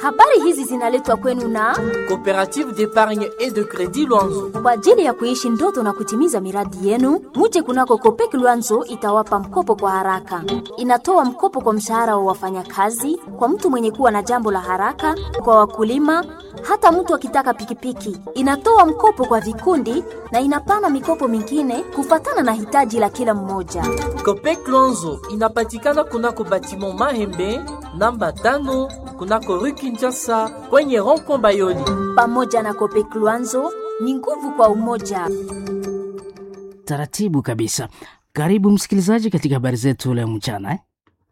Habari hizi zinaletwa kwenu na Coopérative d'épargne et de crédit Luanzo. kwa ajili ya kuishi ndoto na kutimiza miradi yenu. Muje kunako Kopek Luanzo itawapa mkopo kwa haraka. Inatoa mkopo kwa mshahara wa wafanyakazi, kwa mtu mwenye kuwa na jambo la haraka, kwa wakulima, hata mtu akitaka pikipiki. Inatoa mkopo kwa vikundi na inapana mikopo mingine kufatana na hitaji la kila mmoja. Copec Luanzo inapatikana kunako batiment Mahembe namba tano kunako rue Kinshasa kwenye rond-point Bayoli. Pamoja na Kopek Luanzo ni nguvu kwa umoja. Taratibu kabisa. Karibu msikilizaji katika habari zetu leo mchana eh?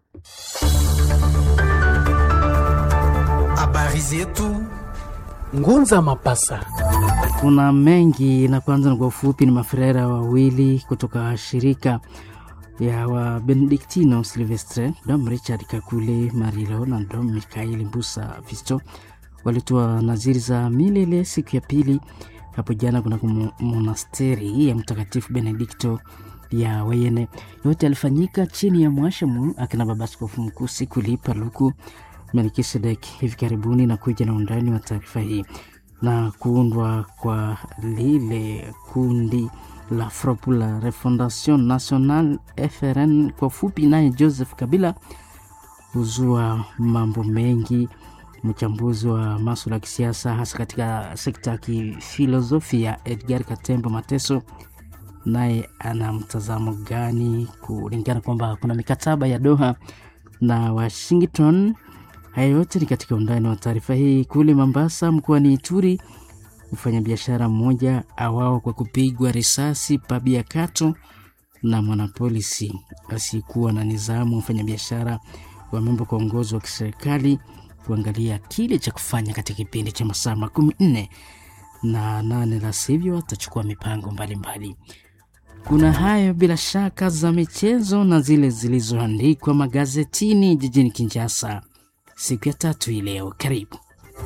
Habari zetu Ngunza Mapasa. Kuna mengi na kwanza na kwa ufupi ni mafrera wawili kutoka shirika ya wa Benediktino Silvestre, Dom Richard Kakule Marilo na Dom Mikaeli Mbusa Fisto walitoa naziri za milele siku ya pili hapo jana kunako mo- monasteri ya Mtakatifu Benedikto ya Wayene. Yote alifanyika chini ya mwashamu akina baba askofu mkuu Sikuli Paluku Melkisedek hivi karibuni, na kuja na undani wa taarifa hii na kuundwa kwa lile kundi la Front la Refondation Nationale FRN kwa fupi, naye Joseph Kabila huzua mambo mengi. Mchambuzi wa maswala ya kisiasa hasa katika sekta ya kifilosofia Edgar Katembo Mateso naye ana mtazamo gani kulingana kwamba kuna mikataba ya Doha na Washington. Haya yote ni katika undani wa taarifa hii. Kule Mombasa mkoani Ituri, mfanyabiashara mmoja awao kwa kupigwa risasi pabia kato na mwanapolisi asiyekuwa na nizamu. Mfanyabiashara wameomba kwa uongozi wa kiserikali kuangalia kile cha kufanya katika kipindi cha masaa makumi nne na nane, la sivyo atachukua mipango mbalimbali mbali. Kuna hayo bila shaka za michezo na zile zilizoandikwa magazetini jijini Kinshasa siku ya tatu hii leo. Karibu.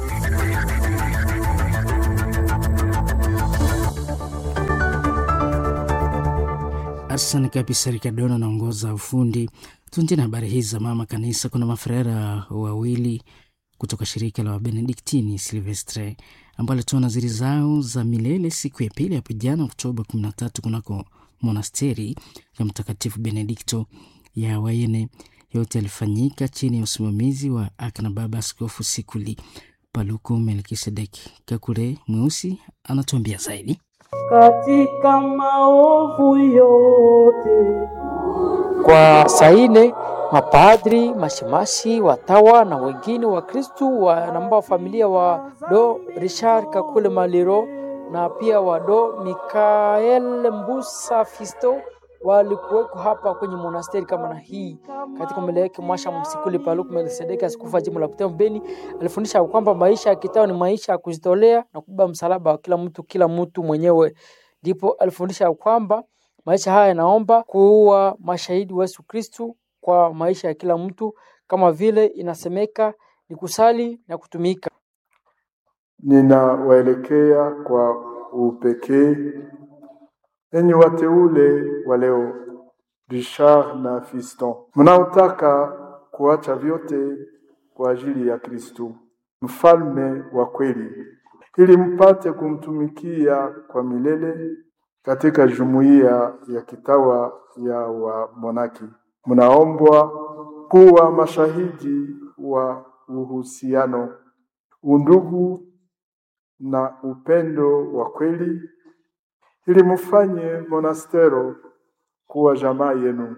Asante kabisa. Rikadona anaongoza ufundi. Tuanzie na habari hizi za mama kanisa. Kuna mafrera wawili kutoka shirika la Wabenediktini Silvestre ambao walitoa naziri zao za milele siku ya pili hapo jana Oktoba 13 kunako monasteri ya Mtakatifu Benedikto ya Wayene. Yote yalifanyika chini ya usimamizi wa akina baba Askofu Sikuli Paluku Melkisedek Kakule Mweusi anatuambia zaidi. katika maovu yote. Kwa saa ine mapadri, mashemasi, watawa na wengine wa Kristu wanamba familia wa do Richard Kakule Maliro na pia wa do Mikael Mbusa Fisto walikuweko hapa kwenye monasteri kama na hii katika mbele yake mwasha msikuli Paluku Melkisedeki, askofu wa jimbo la Butembo Beni, alifundisha kwamba maisha ya kitao ni maisha ya kujitolea na kubeba msalaba wa kila mtu kila mtu mwenyewe. Ndipo alifundisha kwamba maisha haya yanaomba kuwa mashahidi wa Yesu Kristu kwa maisha ya kila mtu, kama vile inasemeka ni kusali na kutumika. Ninawaelekea kwa upekee enyi wateule wa leo, Richard na Fiston, mnaotaka kuacha vyote kwa ajili ya Kristu, mfalme wa kweli, ili mpate kumtumikia kwa milele katika jumuiya ya kitawa ya wamonaki. Mnaombwa kuwa mashahidi wa uhusiano, undugu na upendo wa kweli ili mufanye monastero kuwa jamaa yenu.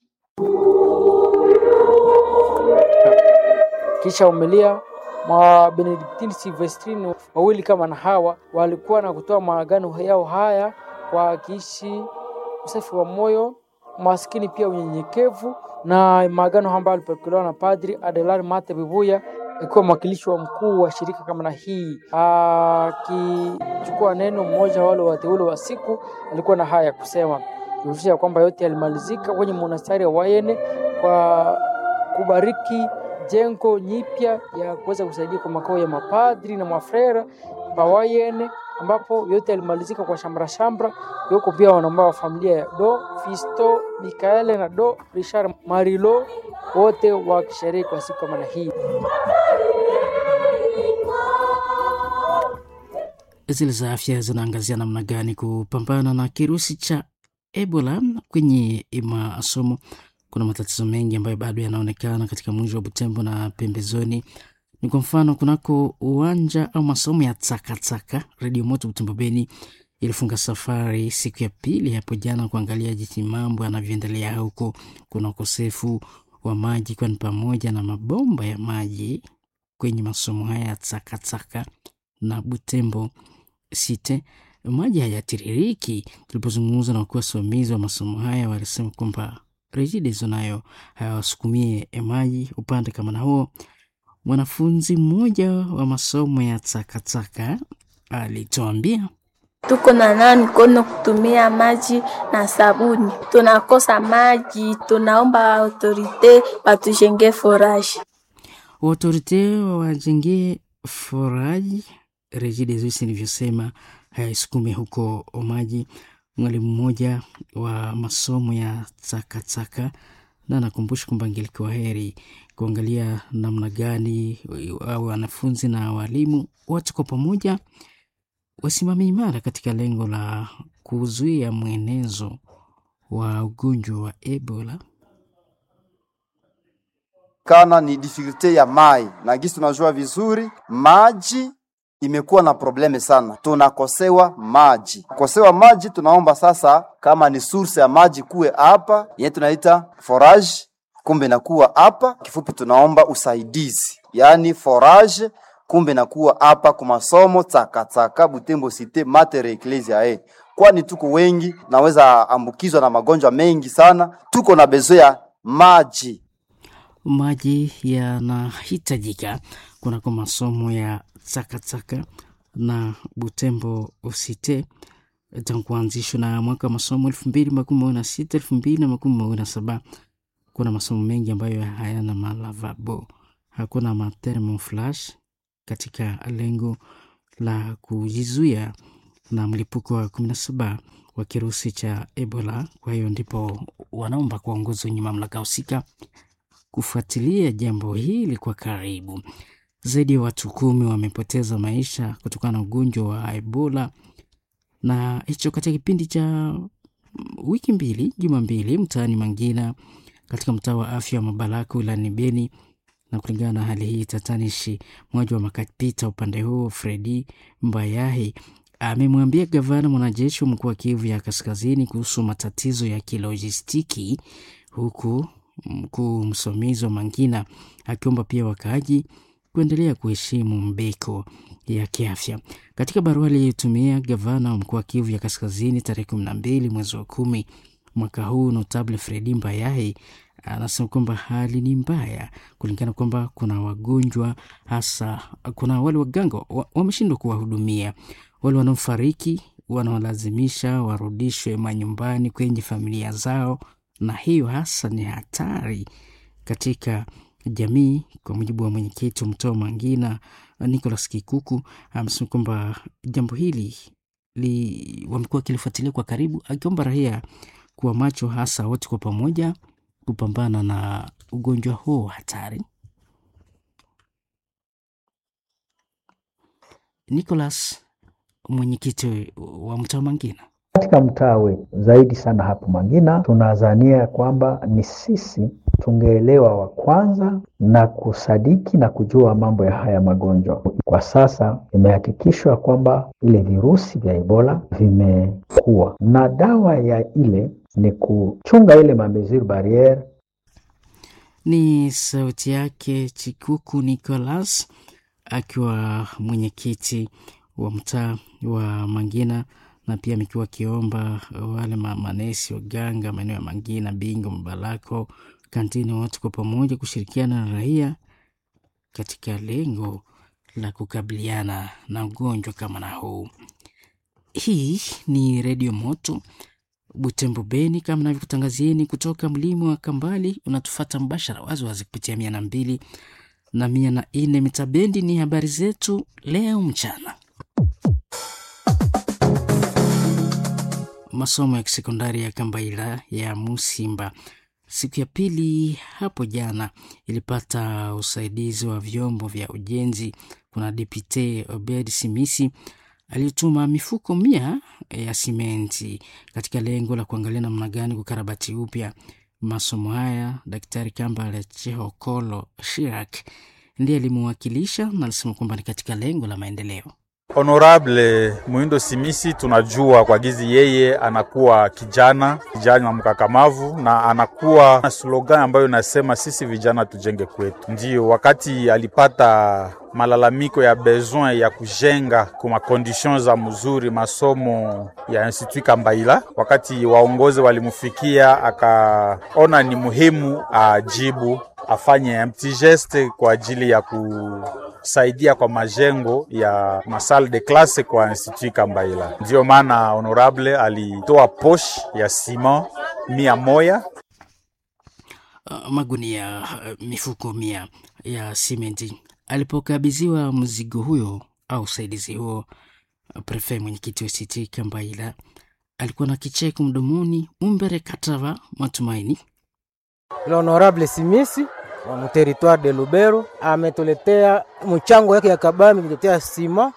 Kisha umelia mwa Benediktini Silvestrini wawili kama na hawa walikuwa na kutoa maagano yao haya kwa kiishi usafi wa moyo, maskini pia unyenyekevu, na maagano ambayo alipokelewa na Padri Adelar Mate Bibuya akiwa mwakilishi wa mkuu wa shirika kama na hii, akichukua neno. Mmoja wale wateule wa siku alikuwa na haya ya kusema kuhusisha kwamba yote yalimalizika kwenye monastari ya Wayene kwa kubariki jengo nyipya ya kuweza kusaidia kwa makao ya mapadri na mafrera Bawayene, ambapo yote yalimalizika kwa shamra shamra. Yuko pia wanambao wa familia ya Do Fisto Mikaele na Do Richard Marilo, wote wakisherehe kwa siku kama na hii. zile za afya zinaangazia namna gani kupambana na kirusi cha Ebola kwenye masomo. Kuna matatizo mengi ambayo bado yanaonekana katika mji wa Butembo na pembezoni. Ni kwa mfano kunako uwanja au masomo ya Tsakatsaka, Redio Moto Butembo Beni ilifunga safari siku ya pili hapo jana kuangalia jinsi mambo yanavyoendelea huko. Kuna ukosefu wa maji, kwani pamoja na mabomba ya maji kwenye masomo haya ya Tsakatsaka na Butembo Site maji hayatiririki. Tulipozungumza na wakuu wasimamizi wa masomo haya, walisema kwamba Regideso nayo hawasukumie maji upande kama na huo. Mwanafunzi mmoja wa masomo ya Tsakatsaka alituambia tuko na nao mikono kutumia maji na sabuni, tunakosa maji, tunaomba autorite watujenge foraji. Autorite wawajengee foraji. Regideso nilivyosema haisukume huko maji. Mwalimu mmoja wa masomo ya Tsakatsaka na anakumbusha kwamba ingelikuwa heri kuangalia namna gani au wanafunzi na walimu wote kwa pamoja wasimame imara katika lengo la kuzuia mwenezo wa ugonjwa wa Ebola. Kana ni dificulte ya mai na gisi tunajua vizuri maji imekuwa na probleme sana, tunakosewa maji. Kosewa maji, tunaomba sasa, kama ni source ya maji kuwe hapa yenye tunaita forage, kumbe nakuwa hapa. Kifupi, tunaomba usaidizi, yaani forage, kumbe nakuwa hapa kwa masomo Tsakatsaka, Butembo Cite, Mater Ecclesia e, kwani tuko wengi, naweza ambukizwa na magonjwa mengi sana. Tuko na bezo ya maji, maji yanahitajika kunako masomo ya Tsakatsaka na Butembo Usite tangu kuanzishwa na mwaka wa masomo elfu mbili makumi mawili na sita elfu mbili na makumi mawili na saba Kuna masomo mengi ambayo hayana malavabo, hakuna mathermoflash katika lengo la kujizuia na mlipuko wa kumi na saba wa kirusi cha Ebola. Kwa hiyo ndipo wanaomba kuwaongoza wenye mamlaka husika kufuatilia jambo hili kwa karibu. Zaidi ya watu kumi wamepoteza maisha kutokana na ugonjwa wa Ebola, na hicho katika kipindi cha wiki mbili, juma mbili, mtaani Mangina katika mtaa wa afya wa Mabalako wilayani Beni. Na kulingana na hali hii tatanishi, mmoja wa makapita upande huo Fredi Mbayahi amemwambia gavana mwanajeshi wa mkoa wa Kivu ya Kaskazini kuhusu matatizo ya kilojistiki, huku mkuu msimamizi wa Mangina akiomba pia wakaaji kuendelea kuheshimu mbeko ya kiafya. Katika barua aliyotumia gavana wa mkoa wa Kivu ya Kaskazini tarehe kumi na mbili mwezi wa kumi mwaka huu, Notable Fredi Mbayahi anasema kwamba hali ni mbaya, kulingana kwamba kuna wagonjwa hasa, kuna wale waganga wameshindwa kuwahudumia wale wanaofariki, wanaolazimisha warudishwe manyumbani kwenye familia zao, na hiyo hasa ni hatari katika jamii. Kwa mujibu wa mwenyekiti wa mtaa wa Mangina Nicholas Kikuku amesema kwamba jambo hili li, wamekuwa wakilifuatilia kwa karibu, akiomba raia kuwa macho, hasa wote kwa pamoja kupambana na ugonjwa huo hatari. Nicholas, mwenyekiti wa mtaa wa Mangina katika mtaa wetu zaidi sana hapo Mangina, tunazania kwamba ni sisi tungeelewa wa kwanza na kusadiki na kujua mambo ya haya magonjwa. Kwa sasa imehakikishwa kwamba ile virusi vya Ebola vimekuwa na dawa ya ile ni kuchunga ile mamezir barriere. Ni sauti yake Chikuku Nicholas akiwa mwenyekiti wa mtaa wa Mangina na pia amekuwa akiomba wale manesi waganga maeneo ya Mangina, Bingo, Mabalako, Kantini, watu kwa pamoja kushirikiana na raia katika lengo la kukabiliana na ugonjwa kama na huu. Hii ni Redio Moto Butembo Beni, kama navyokutangazieni kutoka mlima wa Kambali. Unatufata mbashara waziwazi kupitia mia na mbili na mia na nne mita bendi. Ni habari zetu leo mchana. Masomo ya kisekondari ya Kambaila ya Musimba siku ya pili hapo jana ilipata usaidizi wa vyombo vya ujenzi. Kuna Depute Obed Simisi alituma mifuko mia ya simenti katika lengo la kuangalia namna gani kukarabati upya masomo haya. Daktari Kambale Chihokolo Shirak ndiye alimuwakilisha na alisema kwamba ni katika lengo la maendeleo. Honorable Muindo Simisi, tunajua kwa gizi yeye anakuwa kijana kijana mkakamavu, na anakuwa na slogan ambayo inasema sisi vijana tujenge kwetu. Ndiyo wakati alipata malalamiko ya besoin ya kujenga kwa makondition za mzuri masomo ya Institut Kambaila, wakati waongozi walimufikia, akaona ni muhimu ajibu afanye petit geste kwa ajili ya kusaidia kwa majengo ya masale de classe kwa Institut Kambaila. Ndiyo maana honorable alitoa posh ya sima mia moya uh, magunia uh, mifuko mia ya simenti. Alipokabidhiwa mzigo huyo au usaidizi huo, prefe mwenyekiti wa Institut Kambaila alikuwa na kicheko mdomoni. Mumbere Katava Matumaini L'honorable Simisi wa muteritware de Lubero ametuletea mchango yake ya kabambi kutetea sima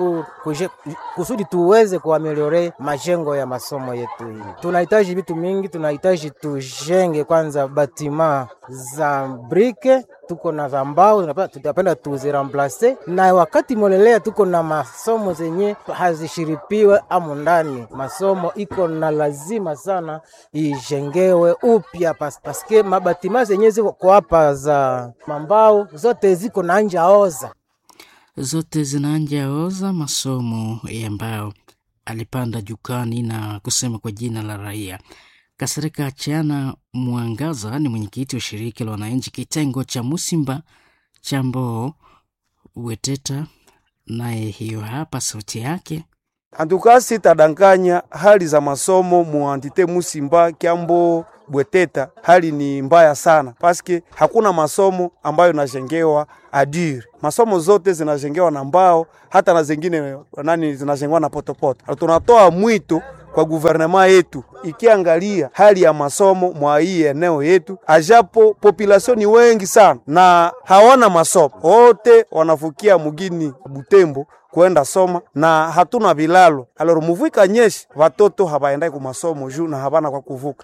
kusudi tuweze kuameliore majengo ya masomo yetu. Hii tunahitaji vitu mingi, tunahitaji tujenge kwanza batima za brike, tuko na za mbao, tutapenda tuziramplase, na wakati molelea tuko na masomo zenye hazishiripiwe amu ndani. Masomo iko na lazima sana ijengewe upya pas, paske mabatima zenye ziko hapa za mambao zote ziko na anja oza zote zinaanja oza masomo ya mbao. Alipanda jukani na kusema kwa jina la raia. Kasirika Achana Mwangaza ni mwenyekiti wa shirika la wananchi kitengo cha Musimba cha Mboo Weteta, naye hiyo hapa sauti yake. Antukasi tadanganya hali za masomo muantite Musimba Kyambo Bweteta, hali ni mbaya sana paske hakuna masomo ambayo najengewa adure. Masomo zote zinajengewa na mbao, hata na zingine nani zinajengewa na potopoto. Tunatoa mwito kwa guvernema yetu ikiangalia hali ya masomo mwa hii eneo yetu, ajapo population ni wengi sana na hawana masomo, wote wanafukia mugini Butembo kwenda soma na hatuna vilalo aloro muvika nyeshi watoto habaendai ku masomo juu na habana kwa kuvuka.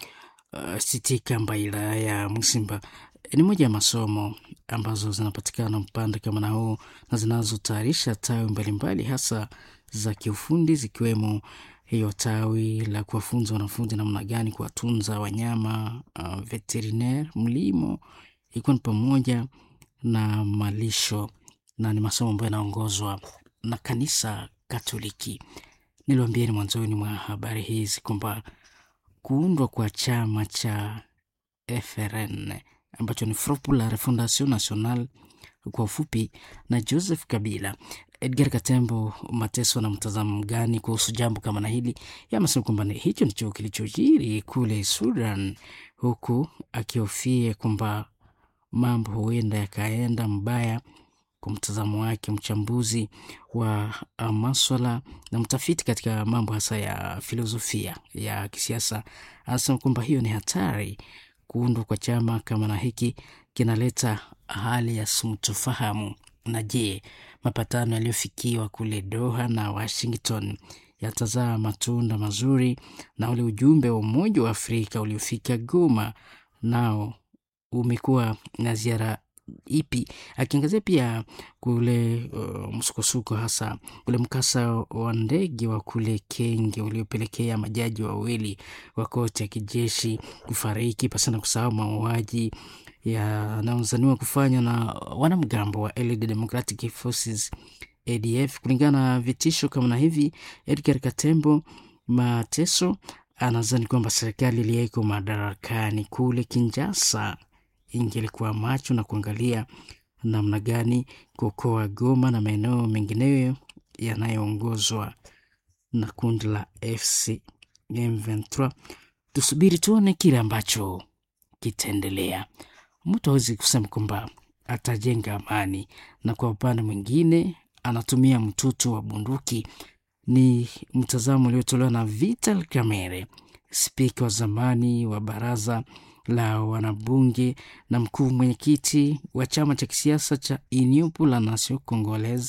Uh, Siti Kambaila ya Musimba ni moja ya masomo ambazo zinapatikana mpande kama na huu na zinazotayarisha tawi mbalimbali hasa za kiufundi zikiwemo hiyo tawi la kuwafunza wanafunzi namna gani kuwatunza wanyama uh, veterinaire, mlimo, ikiwa ni pamoja na malisho, na ni masomo ambayo yanaongozwa na kanisa Katoliki. Niliwaambieni mwanzoni mwa habari hizi kwamba kuundwa kwa chama cha FRN ambacho ni Front pour la Refondation Nationale kwa ufupi, na Joseph Kabila. Edgar Katembo Mateso na mtazamo gani kuhusu jambo kama na hili? Yamesema kwamba hicho ndicho kilichojiri kule Sudan, huku akihofia kwamba mambo huenda yakaenda mbaya. Kwa mtazamo wake, mchambuzi wa maswala na mtafiti katika mambo hasa ya filosofia ya kisiasa, anasema kwamba hiyo ni hatari. Kuundwa kwa chama kama na hiki kinaleta hali ya sintofahamu. Na je, mapatano yaliyofikiwa kule Doha na Washington yatazaa matunda mazuri? Na ule ujumbe wa Umoja wa Afrika uliofika Goma nao umekuwa na ziara ipi? Akiangazia pia kule uh, msukosuko hasa ule mkasa wa ndege wa kule Kenge uliopelekea majaji wawili wa koti ya kijeshi kufariki, pasina kusahau mauaji yanayozaniwa kufanywa na wanamgambo wa Allied Democratic Forces ADF. Kulingana na vitisho kama na hivi, Edgar Katembo Mateso anazani kwamba serikali iliyeko madarakani kule Kinshasa ingelikuwa macho na kuangalia namna gani kuokoa Goma na maeneo mengineyo yanayoongozwa na kundi la FC M23. Tusubiri tuone kile ambacho kitaendelea. Mtu hawezi kusema kwamba atajenga amani, na kwa upande mwingine anatumia mtutu wa bunduki. Ni mtazamo uliotolewa na Vital Kamerhe, spika wa zamani wa baraza la wanabunge na mkuu mwenyekiti wa chama cha kisiasa cha Union pour la Nation Congolaise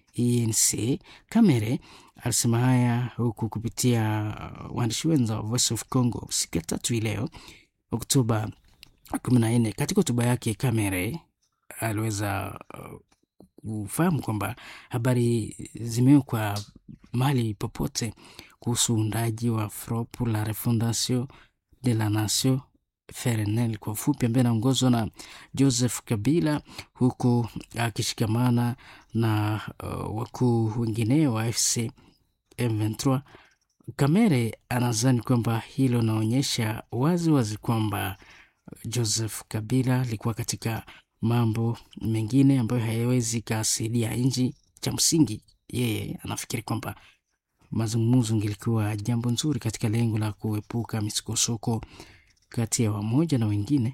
ENC. Kamere alisema haya huku kupitia uh, waandishi wenza wa Voice of Congo siku ya tatu hii leo Oktoba kumi na nne. Katika hotuba yake Kamere aliweza uh, kufahamu kwamba habari zimewekwa mahali popote kuhusu uundaji wa Front pour la Refondation de la Nation FRNL kwa ufupi, ambaye anaongozwa na Joseph Kabila, huku akishikamana na uh, wakuu wengine wa AFC M23. Kamere anadhani kwamba hilo linaonyesha wazi wazi kwamba Joseph Kabila alikuwa katika mambo mengine ambayo hayawezi kasaidia nchi. Cha msingi, yeye anafikiri kwamba mazungumzo ngilikuwa jambo nzuri katika lengo la kuepuka misukosuko kati ya wamoja na wengine.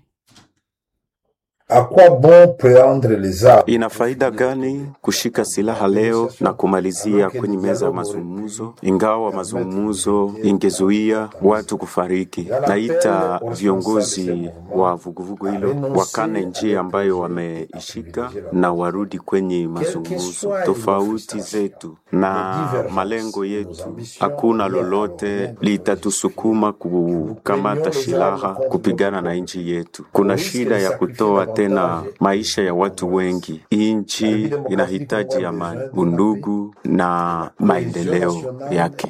Ina faida gani kushika silaha leo na kumalizia kwenye meza ya mazungumzo, ingawa mazungumzo ingezuia watu kufariki? Naita viongozi wa vuguvugu hilo wakane njia ambayo wameishika na warudi kwenye mazungumzo. Tofauti zetu na malengo yetu, hakuna lolote litatusukuma kukamata silaha kupigana na nchi yetu. Kuna shida ya kutoa tena maisha ya watu wengi. Nchi inahitaji amani, undugu na maendeleo yake.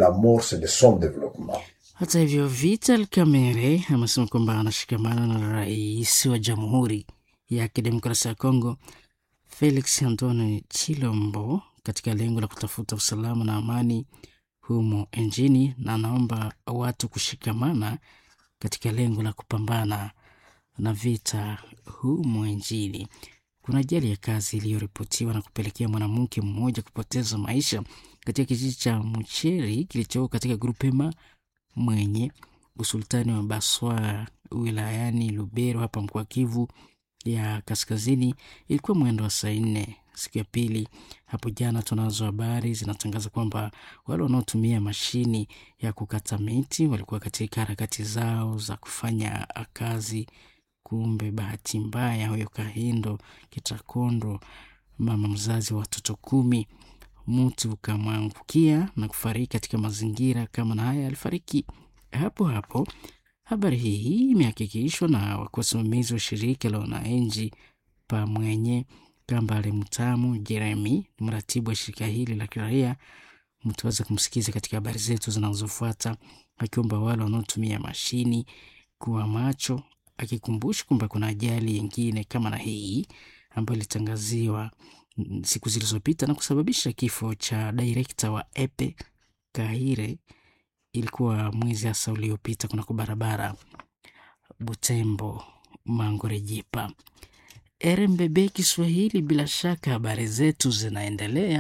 Hata hivyo, Vital Kamerhe amesema kwamba anashikamana na rais wa Jamhuri ya Kidemokrasia ya Kongo Felix Antoine Chilombo katika lengo la kutafuta usalama na amani humo nchini, na anaomba watu kushikamana katika lengo la kupambana na vita humo nchini. Kuna ajali ya kazi iliyoripotiwa na kupelekea mwanamke mmoja kupoteza maisha katika kijiji cha Mcheri kilichoko katika grupema mwenye usultani wa Baswa wilayani Lubero hapa mkoa Kivu ya Kaskazini. Ilikuwa mwendo wa saa nne siku ya pili hapo jana. Tunazo habari zinatangaza kwamba wale wanaotumia mashini ya kukata miti walikuwa katika harakati zao za kufanya kazi Kumbe bahati mbaya, huyo Kahindo Kitakondo, mama mzazi wa watoto kumi, mtu ukamwangukia na kufariki katika mazingira kama na haya. Alifariki hapo hapo. Habari hii imehakikishwa na wasimamizi wa shirika la wananchi Pamwenye Kambale Mtamu Jeremi, mratibu wa shirika hili la kiraia. Mtaweza kumsikiza katika habari zetu zinazofuata, akiomba wale wanaotumia mashini kuwa macho akikumbusha kwamba kuna ajali nyingine kama na hii ambayo ilitangaziwa siku zilizopita na kusababisha kifo cha direkta wa Epe Kahire. Ilikuwa mwezi hasa uliopita kunako barabara Butembo Mangorejipa. RMBB Kiswahili, bila shaka habari zetu zinaendelea.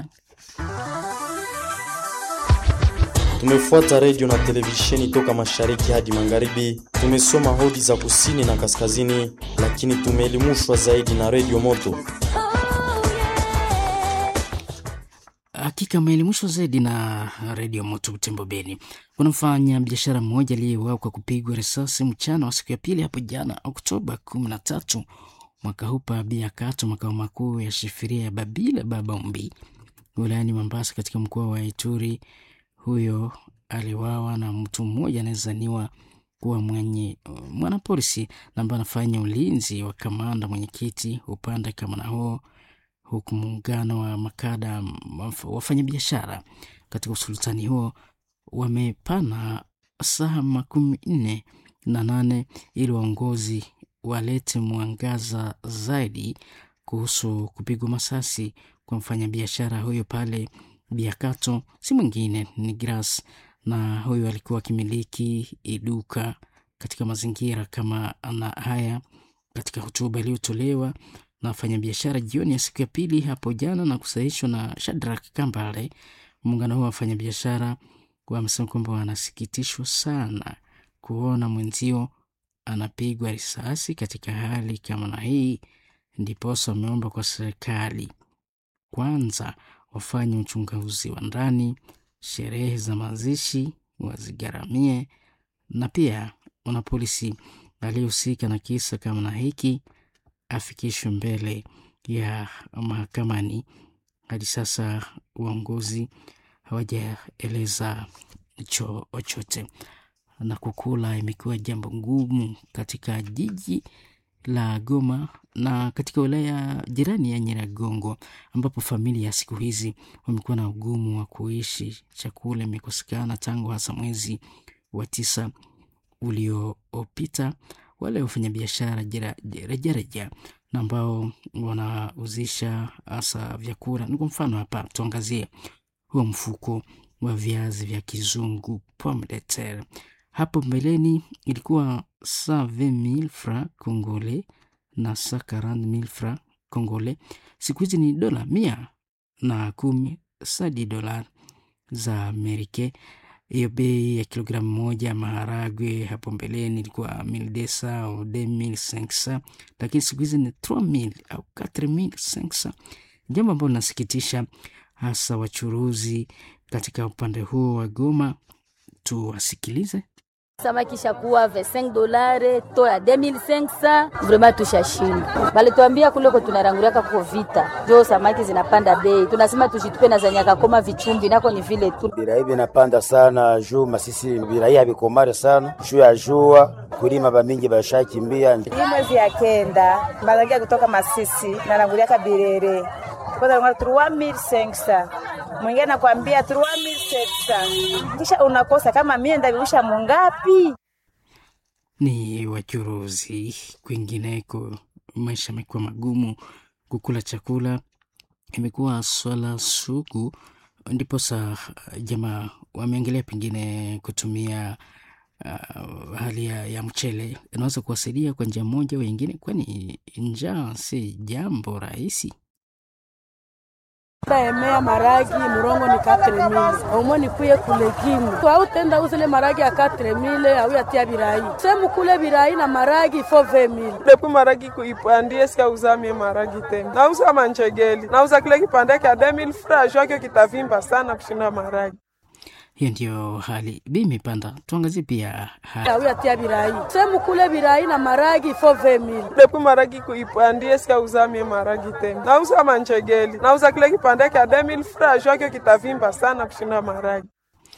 Tumefuata redio na televisheni toka mashariki hadi magharibi. Tumesoma hodi za kusini na kaskazini, lakini tumeelimishwa zaidi na redio Moto. Hakika ameelimishwa zaidi na redio Moto Butembo Beni. Kuna mfanya biashara mmoja aliyeuawa kwa kupigwa risasi mchana wa siku ya pili hapo jana Oktoba kumi na tatu mwaka huu pa Biakato, makao makuu ya shifiria ya Babila Babombi wilayani Mombasa katika mkoa wa Ituri. Huyo aliwawa na mtu mmoja anayezaniwa kuwa mwenye mwanapolisi na ambaye anafanya ulinzi wa kamanda mwenyekiti upande kama na huo, huku muungano wa makada wafanyabiashara katika usultani huo wamepana saa makumi nne na nane ili waongozi walete mwangaza zaidi kuhusu kupigwa masasi kwa mfanyabiashara huyo pale Biakato si mwingine ni Gras, na huyu alikuwa akimiliki duka katika mazingira kama na haya. Katika hotuba iliyotolewa na wafanyabiashara jioni ya siku ya pili hapo jana na kusahihishwa na Shadrack Kambale, muungano huo wa wafanyabiashara wamesema kwamba wanasikitishwa sana kuona mwenzio anapigwa risasi katika hali kama na hii, ndiposa wameomba kwa serikali kwanza wafanye uchunguzi wa ndani, sherehe za mazishi wazigharamie, na pia mwanapolisi aliyehusika na kisa kama na hiki afikishwe mbele ya mahakamani. hadi sasa uongozi hawajaeleza chochote, na kukula imekuwa jambo ngumu katika jiji la Goma na katika wilaya jirani ya Nyiragongo, ambapo familia ya siku hizi wamekuwa na ugumu wa kuishi. Chakula imekosekana tangu hasa mwezi wa tisa uliopita. Wale wafanyabiashara rejareja na ambao wanauzisha hasa vyakula, ni kwa mfano hapa tuangazie huo mfuko wa viazi vya kizungu pomme de terre. Hapo mbeleni ilikuwa 120,000 francs congolais na 140,000 francs congolais. Siku hizi ni dola mia na kumi sadi dola za Amerika. Hiyo bei ya kilogramu moja maharagwe hapo mbeleni ilikuwa 1200 au 2500, lakini siku hizi ni 3000 au 4500, jambo ambalo linasikitisha hasa wachuruzi katika upande huo wa Goma. Tuwasikilize. Samaki shakuwa 25 dolare to ya 2500 vraiment tushashinda. Balituambia kule ko tunaranguriaka kuko vita. Jo samaki zinapanda bei. Tunasema tushitupe na zanyaka koma vichumbi nako ni vile tu. Birai vinapanda sana juu masisi birai habikomare sana. Juu ya jua kulima bamingi bashakimbia. Hii mwezi ya kenda marangia kutoka Masisi naranguriaka Birere. Kwanza ngara 3500. Mwingine nakwambia 3700. Kisha unakosa kama mie ndavirusha mungapi? Ni wachuruzi. Kwingineko maisha yamekuwa magumu, kukula chakula imekuwa swala sugu, ndiposa jamaa wameangalia pengine kutumia uh, hali ya, ya mchele inaweza kuwasaidia kwa njia moja au nyingine, kwani njaa si jambo rahisi. emea maragi murongo ni katre mile omo nikuye kulegimu au tenda uzile maragi ya katre mile au yatia birai semu kule birai na maragi fo ve mile depuis maragi kuipandie sika uzamie maragi tena nauza manchegeli nauza kile kipande kya 2000 francs jwake kitavimba sana kushinda maragi hiyo ndio hali bei imepanda. Tuangazie pia hali au yatia birai semu kule birai na maragi fo ve mile depuis maragi kuipandie sika uzamie maragi tena nauza manchegeli nauza kile kipande kya 2000 francs jwake kitavimba sana kushinda maragi